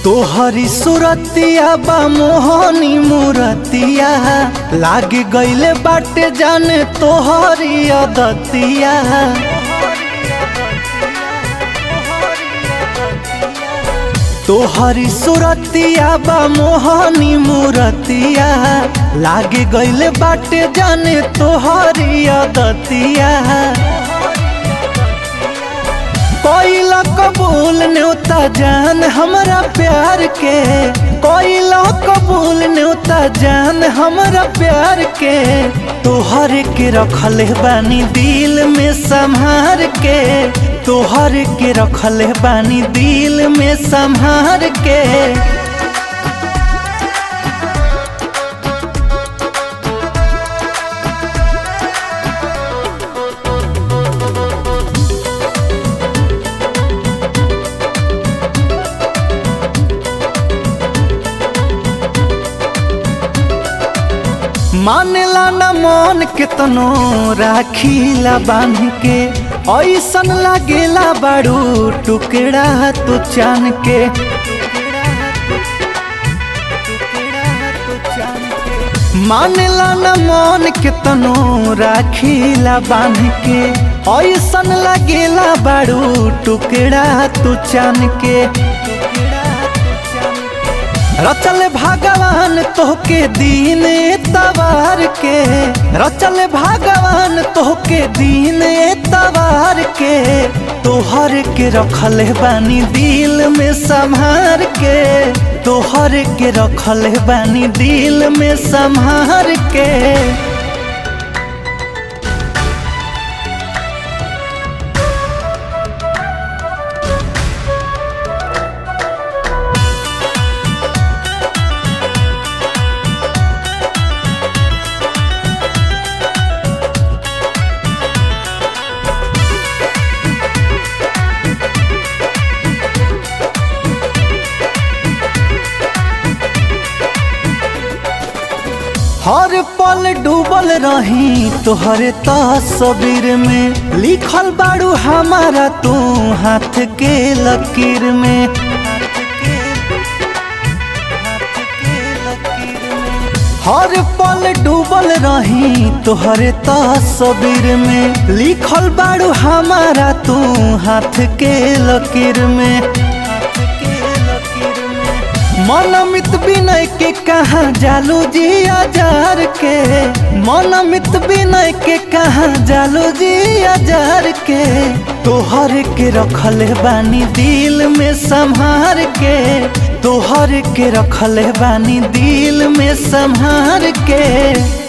तोहरी सुरतिया बा मोहनी मूरतिया लाग गईले बाटे जाने तोहरी अदतिया तोहरी सुरतिया बा मोहनी मूरतिया लाग गईले बाटे जाने तोहरी अदतिया कोइला कबूल न्योता जान हमरा प्यार के कोइला कबूल न्योता जान हमरा प्यार के तोहर के रखले बानी दिल में संभार के तोहर के रखले बानी दिल में संभार के मानेला न मन केतनो राखीला बांध के ऐसन लागेला बाड़ू टुकड़ा तू चान के मानेला न मन केतनो राखीला बांध के ऐसन लागेला बाड़ू टुकड़ा तू चान के रचल भगवान तोहके दीन तवार के रचल भगवान तोहके दीन तवार के तोहर के रखल बानी दिल में संभार के तोहर के रखल बानी दिल में संभार के हर पल डूबल रही तोहरे तस्वीर में लिखल बाड़ू हमारा तू हाथ के लकीर में हर पल डूबल रही तोहरे तस्वीर में लिखल बाड़ू हमारा तू हाथ के लकीर में मनमित विनय के कहा जालू जी हजार के मनमित विनय के कहा जालू जी हजार के तोहर के रखल बानी दिल में संभार के तोहर के रखल बानी दिल में संभार के